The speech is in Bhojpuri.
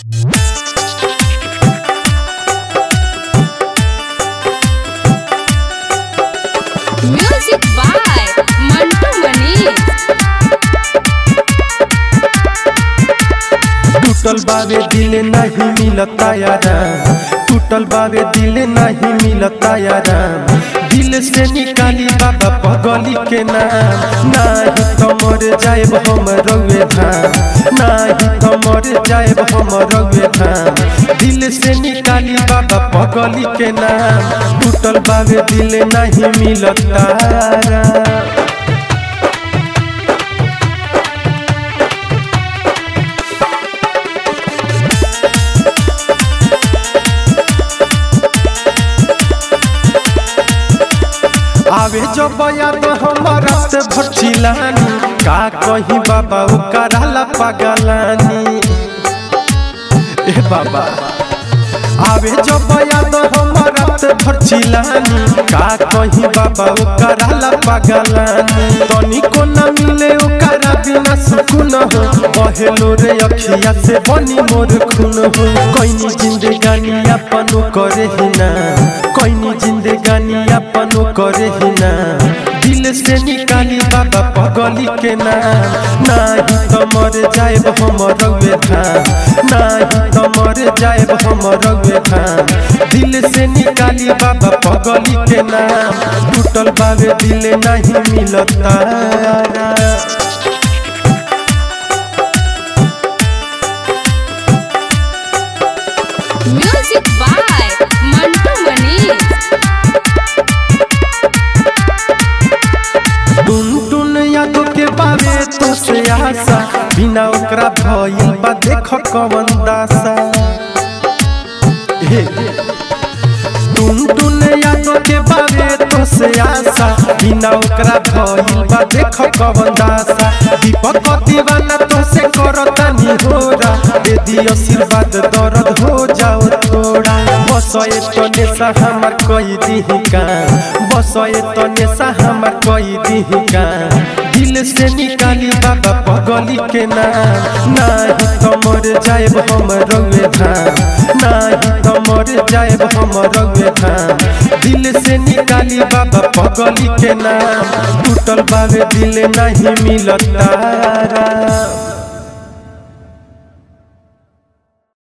म्यूजिक बाय मंटू मनीष टूटल बावे दिल नहीं मिलता यारा टूटल बावे दिल नहीं मिलता यारा दिल से निकाली बाबा पगली के नाम नाही तो मर जाएब हम रउए धाम नाही तो मर जाएब हम रउए धाम दिल से निकाली बाबा पगली के नाम टूटल बावे दिल नहीं मिलता यारा आवे जो बयान हमारा से भचिलानी का कही बाबा ओ कराला पगलानी ए बाबा आवे जो बयान हमारा से भचिलानी का कही बाबा ओ कराला पगलानी तनी को न मिले ओ करा बिना सुकून हो बहेलो रे अखिया से बनी मोर खून हो कोई जिंदगानी अपन करे ही ना कोई जिंदगानी अपन करे ही ना दिल से निकाली बाबा पगली के नाम नाही तो मर जाएब हम रउए धाम नाही तो मर जाएब हम रउए धाम दिल से निकाली बाबा पगली के नाम टूटल बावे दिल नहीं मिलता म्यूजिक बाय मंटू मनीष टुन टुन यादों के बारे तो से आशा बिना ओकरा भइल बा देख कवन दासा हे टुन टुन यादों के बारे तो से आशा बिना ओकरा भइल बा देख कवन दासा दीपक दीवाना तो से करता नी होरा दे दी आशीर्वाद दर्द हो जाओ थोड़ा बस तो नेशा हमार कई दी का बस तो नेशा हमार कई दी का दिल से निकाली बाबा पगली के नाम नाही तो मर जाएब हम रउए धाम नाही तो मर जाएब हम रउए धाम दिल से निकाली बाबा पगली के नाम टूटल बावे दिल नहीं मिलता